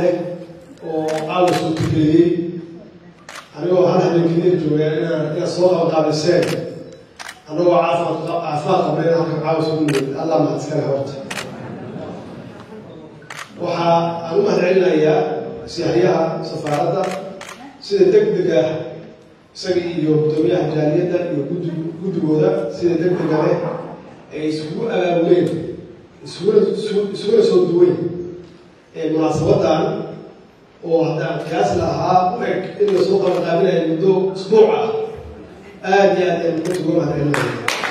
leh oo caawa soo tukeeyey anigoo hal habeenkeliya joogaan inaan inaad soo qabaqaabiseen annagoo caafimaad caafimaad qabna in halkan caawa soo nimid allah mahadskale horta waxaa aan u mahadcelinayaa siyaahyaha safaaradda sida deg deg ah isaga iyo guddoomiyaha jaaliyadda iyo guddi guddigooda sida deg dega leh ay isugu abaabuleen isuguna isuguna soo duweyn munaasabadan oo haddaan kiyaas lahaa u eg in lasoo qabaqaabinaya muddo isbuuc ah aada iyo aad ayaan runta uga mahadcelinaya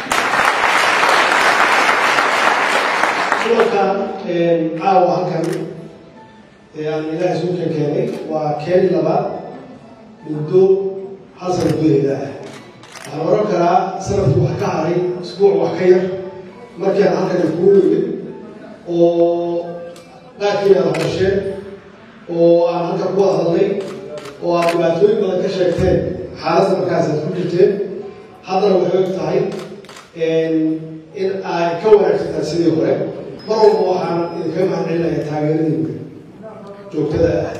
kulankan caawa halkan aan ilaahay suukan keenay waa keeni labaad muddo hal sana gudaheeda ah waxaan oran karaa sanadku wax ka haray isbuuc wax ka yar markii aan halkan kuu yimid oo qaarkiina aad hadasheen oo aan halkan ku wada hadlay oo aad dhibaatooyin badan ka sheegteen xaaladda markaas aad ku jirteen haddana waxay og tahay in ay ka wanaagsantahay sidii hore mar walba waxaan idinkaga mahadcelinaya taageeradiinka joogtada ah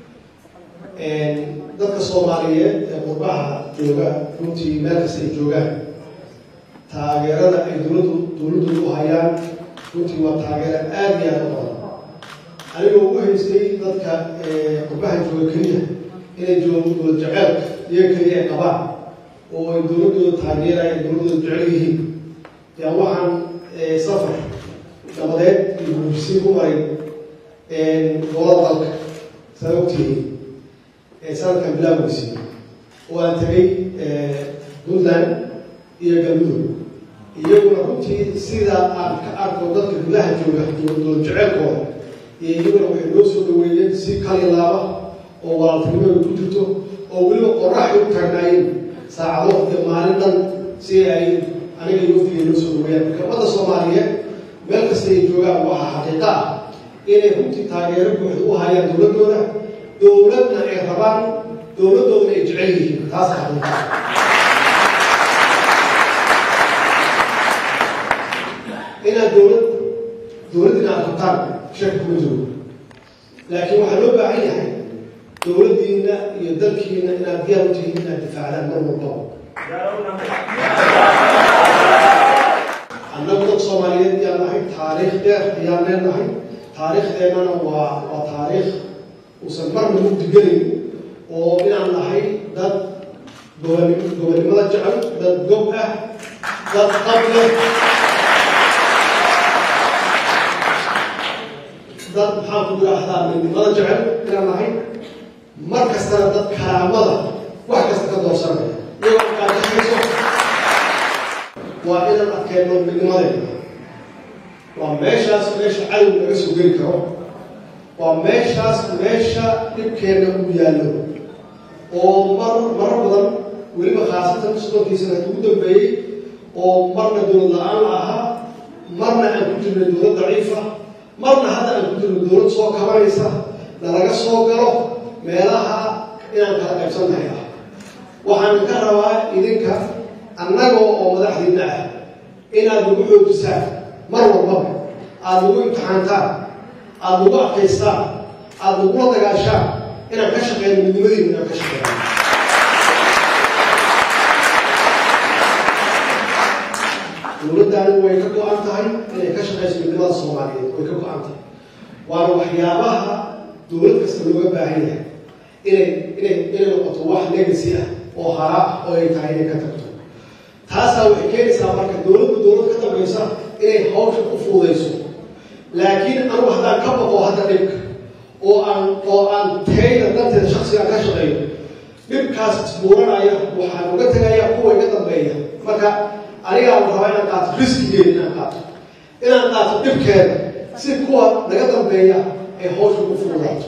dadka soomaaliyeed ee qurbaha jooga runtii meel kasta ay joogaan taageerada ay dowladdu dowladdooda u hayaan runtii waa taageero aada iyo aada u badan anigoo ugu haystay dadka qurbaha jooga keliya inay joogo dowlad jaceelka iyaga keliya ay qabaan oo ay dowladdooda taageerayaan dowladdooda jecel yihiin yaa waxaan safar nabadeed iyo bulshisiin ku maray gobolada dalka saa ogtihiin sanadkan bilaawgiisii oo aan tagay puntland iyo galmudug iyaguna runtii sida aan ka arko dadka gudaha jooga dowlad jeceelkooda iyo iyaguna waxay noo soo dhaweeyeen si kalilaaba oo walaaltinimada ku jirto oo weliba qoraxay u taagnaayeen saacado iyo maalin dhan si ay aniga iyo waftiga noo soo dhaweeyaan marka ummadda soomaaliyeed meel kasta ay joogaan waxaa xaqiiqa ah inay runtii taageero buuxda u hayaan dowladdooda dowladna ay rabaan dowladdoodana ay jecel yihiin taas xaqiiqa inaad dowlad dowladdina aad rabtaan shaki kuma joogo laakiin waxaa loo baahan yahay dowladdiina iyo dalkiina inaad diyaar u tihiin inaad difaacdaan mar walbaba annagu dad soomaaliyeed ayaan nahay taariikh dheer ayaan leenahay taariikhdeennana waa waa taariikh uusan marna mugdigelayn oo inaan nahay dad goboni gobonnimada jecel dad gob ah dad qab leh dad maxaan ku yidhaahdaa midnimada jecel inaan nahay mar kastana dad karaamada wax kasta ka doorsanaya iyagoo kaadashayso waa inaan adkeenno midnimadeena waa meeshaas meesha cadow laga soo geli karo waa meeshaas meesha dhibkeenna uu yaallo oo mar marar badan weliba khaasatan soddonkiisana ugu dambeeyey oo marna dowlad la-aan la ahaa marna aan ku jirnay dowlad daciifa marna hadda aan ku jirno dowlad soo kabanaysa nalaga soo galo meelaha inaan kala qaybsannahay ah waxaan ka rabaa idinka annagoo oo madaxdiinna ah inaad nagu xoojisaan mar walbaba aada nagu imtixaantaan aada nagu adkaystaan aada nagula dagaashaan inaan ka shaqeyno midnimadiina inaan ka shaqeyno dowladdaani way ka go-an tahay inay ka shaqeyso midnimada soomaaliyeed way ka go-an tahay waana waxyaabaha dowlad kasta looga baahan yahay inay inay inay noqoto wax legacy ah oo haraa ah oo ay tahay inay ka tagto taasaa waxay keenaysaa marka dowladda dowlad ka dambaysa inay hawsha ku fuudayso laakiin anugu haddaan ka baqo hadda dhibka oo aan oo aan tayda danteeda shaksiga ka shaqeeyo dhibkaas isbuuranaya waxaan uga tegaya kuwa iga dambeeya marka anigaa la rabaa inaan qaato riskigeeda inaan qaato inaan qaato dhibkeeda si kuwa naga dambeeya ay hawsha ku fuudaato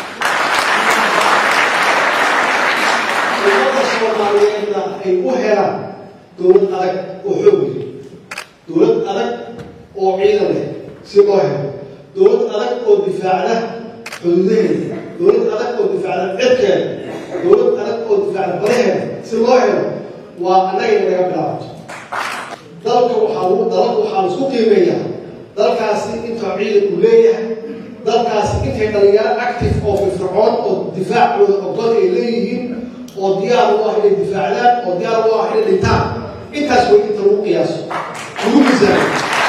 ummadda soomaaliyeedna ay u helaan dowlad adag oo xoog leh dowlad adag oo ciidan leh si loo helo dowlad adag oo difaacda xuduudaheeda dowlad adag oo difaacda cirkeeda dowlad adag oo difaacda badaheeda si loo helo waa annaga in laga bilaabato dalka waxaa lagu dalka waxaa la isku qiimeeyaa dalkaasi intaa ciidan uu leeyahay dalkaasi intay dhalinyaro active oo firfircoon oo difaacooda ogol ay leeyihiin oo diyaar u ah inay difaacdaan oo diyaar u ah inay dhintaan intaas way inta lagu qiyaaso lagu miisaano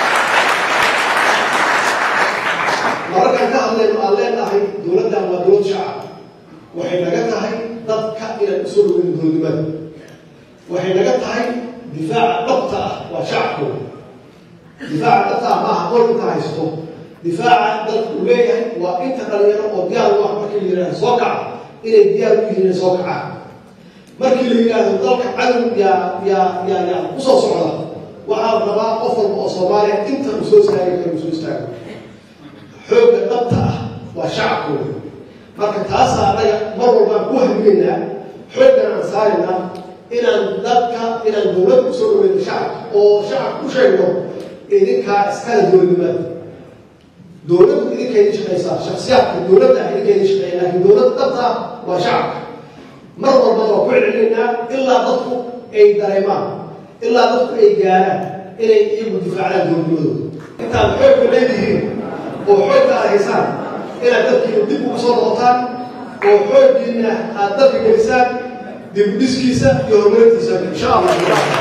mararkaan ka hadlayno aan leenahay dowladdan waa dowlad shacab waxay naga tahay dadka inaan usoo dhoweyno dowladnimada waxay naga tahay difaaca dhabta ah waa shacabkooda difaaca dhabta ah maaha qol inta haysto difaaca dadku uu leeyahay waa inta dhalinyaro oo diyaar u ah markii la yidhahdo soo kaca inay diyaar u yihiin inay soo kacaan markii la yidhaahdo dalka cadow yaa yaa yaa yaa usoo socda waxaa la rabaa qof walba oo soomaaliya inta uu soo istaagi karo uu soo istaago xoogga dhabta ah waa shacabkooda marka taasaa annaga mar walbaan ku haminaynaa xooggan aan saaraynaa inaan dadka inaan dowladda usoo dhaweyno shacabka oo shacabka ku sheegno idinkaa iskala dowladnimada dowladdu idinkaydin shaqaysaa shaksiyaadka dowladda ah idinkaydin shaqeeya laakiin dowladda dhabta ah waa shacabka mar walbana waa ku celcelinaynaa ilaa dadku ay dareemaan ilaa dadku ay gaaraan inay iyagu difaacdaan dowladnimadooda intaad xoogga leedihiin oo xoogga aad haysaan inaad dadkiina dib ugu soo noqotaan oo xooggiina aad dadka gelisaan dib dhiskiisa iyo horumarintiisa insha allah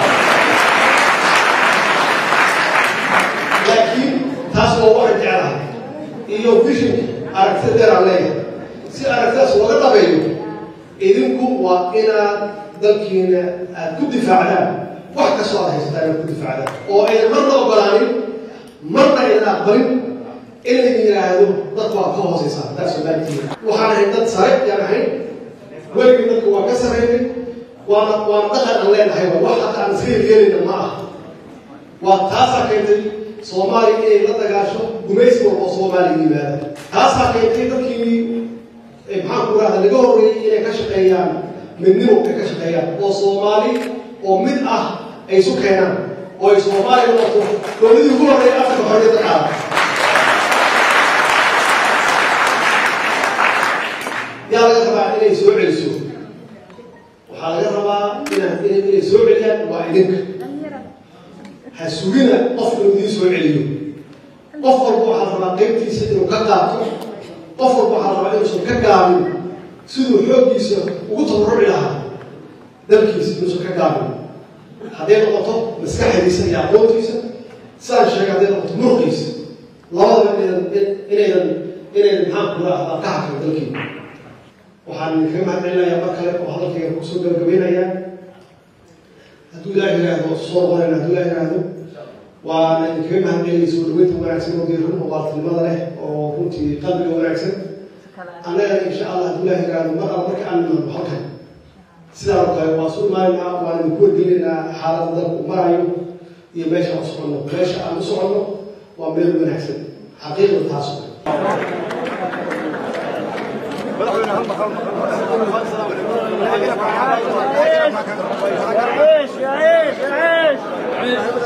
laakiin taas waa waxaan jeclahay iyo vision aragtida dheer aan leeyahay si aragtidaas looga dhabeeyo idinku waa inaad dalkiina aad ku difaacdaan wax kastoo aad haysataan inaad ku difaacdaan oo aynan marna ogolaanin marna aynan aqbalin inay yidhaahdo dadku waa ka hooseysaa taas ogaantiina waxaan ahay dad sare yaan ahayn weligii dadku waa ka sareynay waana waana dhaqan aan leenahay waa wax hadda aan iska yeelayna ma ah waa taasaa keentay soomaaliya inay la dagaasho gumaysi walba oo soomaaliya yimaada taasaa keentay dadkii maxaan ku rahda laga horreeyey inay ka shaqeeyaan midnimo ay ka shaqeeyaan oo soomaali oo mid ah ay isu keenaan oo ay soomaaliya noqoto dowladii ugu horreeya afrika xorriyadda qaada yaa laga rabaa inay soo celiso waxaa laga rabaa inaa inay soo celiyaan waa idinka ha sugina qof inuu idiin soo celiyo qof walba waxaa rabaa qaybtiisa inuu ka qaato qof walba waxaa rabaa inuusan ka gaabin siduu xooggiisa ugu tabaruci lahaa dalkiisa inuusan ka gaabin hadday noqoto maskaxdiisa iyo aqoontiisa sidaan sheegay hadday noqoto muruqiisa labadaba inaydan inaydan inaydan maxaan ku raahdaa ka hakay dalkiina waxaan idinkaga mahadcelinayaa mar kale oo hadalkayga kusoo gabagabaynayaa hadduu ilaah yidhaahdo soo noqonayna hadduu ilaah yidhaahdo waana idinkaga mahadcelinaya soo dhaweynta wanaagsan oo diiran oo waartinimada leh oo runtii qalbiga wanaagsan annagana insha allah hadduu ilaah yidhaahdo mar alla marka aan nimaadno halkan sidaan oo kale waan su imaanaynaa waan idinku wargelinaynaa xaaladda dalku marayo iyo meesha aan u soconno meesha aan u soconno waa meel wanaagsan xaqiiqda taas مدحونا هم هم يا عيش يا عيش يا عيش